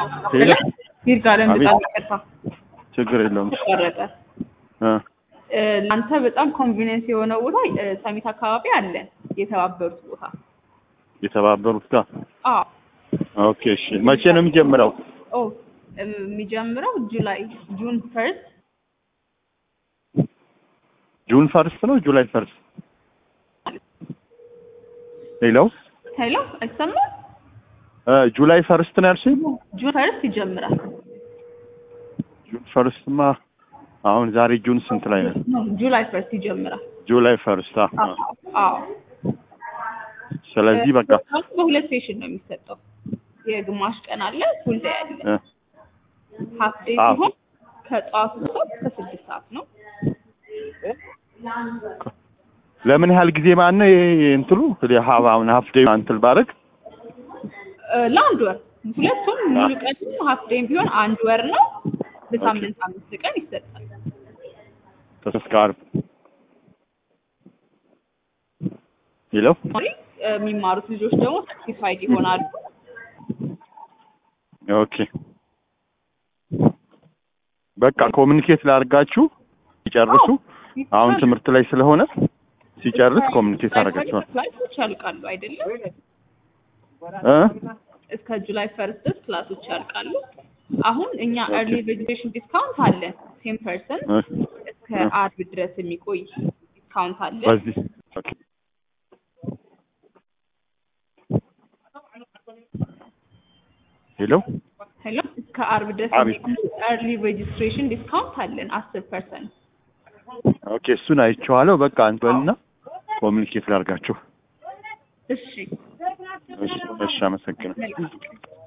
ሄሎ ይርጋለም አቤት። በጣም ይቅርታ ችግር የለውም። ተቋረጠ። እ እ፣ ለአንተ በጣም ኮንቪኒየንስ የሆነ ቦታ እ፣ ሰሚት አካባቢ አለን የተባበሩት ቦታ። የተባበሩት ጋር አዎ ኦኬ። እሺ መቼ ነው የሚጀምረው? ኦ እ፣ የሚጀምረው ጁላይ ጁን ፈርስት ጁን ፈርስት ነው ጁላይ ፈርስት? ሄሎ ሄሎ አይሰማም? እ ጁላይ ፈርስት ነው ያልሽኝ? ጁን ፈርስት ይጀምራል። ጁን ፈርስትማ አሁን ዛሬ ጁን ስንት ላይ ነው? ኖ ጁላይ ፈርስት ይጀምራል። ጁላይ ፈርስት። አ አዎ አዎ። ስለዚህ በቃ እ፣ በሁለት ሴሽን ነው የሚሰጠው። የግማሽ ቀን አለ፣ ፉል ዴይ አለ። እ ሀፍ ዴይ አዎ። ሲሆን ከጠዋቱ ሶስት እስከ ስድስት ሰዓት ነው። ለምን ያህል ጊዜ ማን ነው ይሄ እንትሉ ሀብ አሁን ሀፍ ዴይ እንትል ባረግ እ፣ ለአንድ ወር ሁለቱም ሙሉ ቀን ሀፍ ዴይም ቢሆን አንድ ወር ነው። በሳምንት አምስት ቀን ይሰጣል። እስከ ዓርብ ሄሎ እ፣ የሚማሩት ልጆች ደግሞ ሰርቲፋይድ ይሆናሉ። ኦኬ በቃ ኮሚኒኬት ላድርጋችሁ ሲጨርሱ አሁን ትምህርት ላይ ስለሆነ ሲጨርስ ኮሚኒኬት አደርጋችኋል ክላሶች ያልቃሉ አይደለም? እ እስከ ጁላይ ፈርስት ድረስ ክላሶች ያልቃሉ። አሁን እኛ ኤርሊ ሬጅስትሬሽን ዲስካውንት አለ ቴን ፐርሰንት እ እስከ አርብ ድረስ የሚቆይ ዲስካውንት አለ። በዚህ ኦኬ ሄሎ ሄሎ እስከ አርብ ድረስ አቤት። ኤርሊ ሬጅስትሬሽን ዲስካውንት አለን አስር ፐርሰንት። ኦኬ እሱን አይቼዋለሁ በቃ እንበልና ኮሚኒኬት ላድርጋችሁ እሺ እሺ እሺ አመሰግናለሁ መልካም